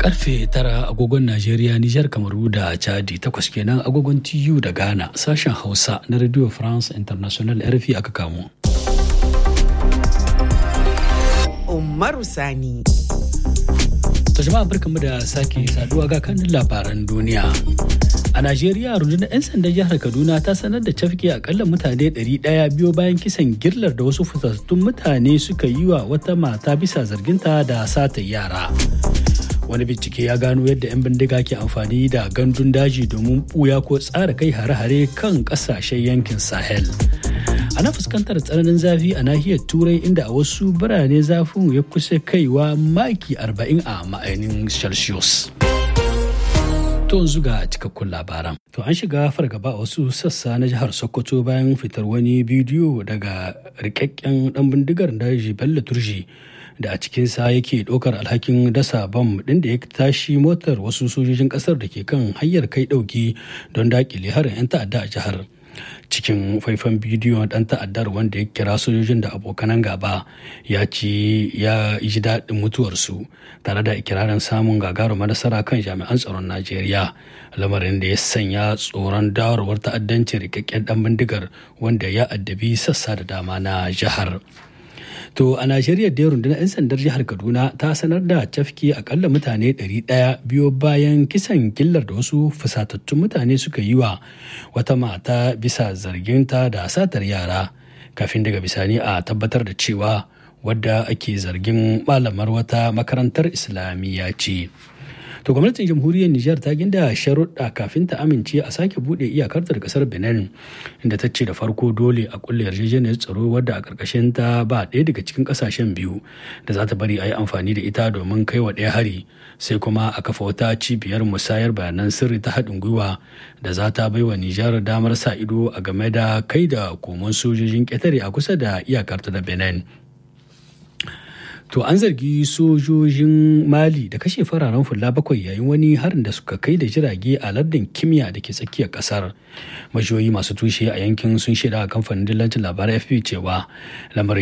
karfe tara agogon Najeriya, Nijar, Kamaru da Chadi takwas kenan agogon TU da Ghana sashen Hausa na Radio France International RFI aka kamo. Umaru Sani. To jama'a barkanmu da sake saduwa ga kanin labaran duniya. A Najeriya rundunar 'yan sandan jihar Kaduna ta sanar da cafke akalla mutane 100 biyo bayan kisan girlar da wasu fitattun mutane suka yi wa wata mata bisa zarginta da sata yara. Wani bincike ya gano yadda 'yan bindiga ke amfani da gandun daji domin buya ko tsara kai hare-hare kan kasashen yankin Sahel. Ana fuskantar tsananin zafi a nahiyar Turai inda a wasu birane zafin ya kusa kaiwa maki 40 a ma'ainin Celsius. To yanzu ga cikakkun labaran. To an shiga fargaba a wasu sassa na jihar Sokoto bayan fitar wani bidiyo daga rikakken dan bindigar daji Bello Turji da a cikinsa yake ɗaukar alhakin dasa bam ɗin da ya tashi motar wasu sojojin ƙasar da ke kan hanyar kai ɗauki don daƙile harin 'yan ta'adda a jihar. cikin faifan bidiyo dan ta'addar wanda ya kira sojojin da abokanan gaba ya ci ya ji daɗin mutuwarsu tare da ikirarin samun gagarumar nasara kan jami'an tsaron najeriya lamarin da ya sanya tsoron dawarwar ta'addancin rikakken dan bindigar wanda ya addabi sassa da dama na jihar. To a Najeriya da rundunar 'yan sandar jihar Kaduna ta sanar da cafke akalla mutane 100 biyo bayan kisan killar da wasu fusatattun mutane suka yi wa wata mata bisa zarginta da satar yara kafin daga bisani a tabbatar da cewa wadda ake zargin malamar wata makarantar islamiyya ce. To gwamnatin jamhuriyar Nijar ta ginda sharuɗa kafin ta amince a sake buɗe iyakar da kasar Benin inda ta ce da farko dole a kulle yarjejeniyar tsaro wadda a ƙarƙashin ta ba ɗaya daga cikin ƙasashen biyu da za ta bari a yi amfani da ita domin kai wa ɗaya hari sai kuma a kafa wata cibiyar musayar bayanan sirri ta haɗin gwiwa da za ta bai wa Nijar damar sa ido a game da kai da komon sojojin ƙetare a kusa da iyakar ta da Benin. To an zargi sojojin Mali da kashe fararen fulla bakwai yayin wani harin da suka kai da jirage a lardin kimiyya da ke tsakiyar kasar. Majiyoyi masu tushe a yankin sun shaida a kamfanin dillancin labarai FP cewa lamarin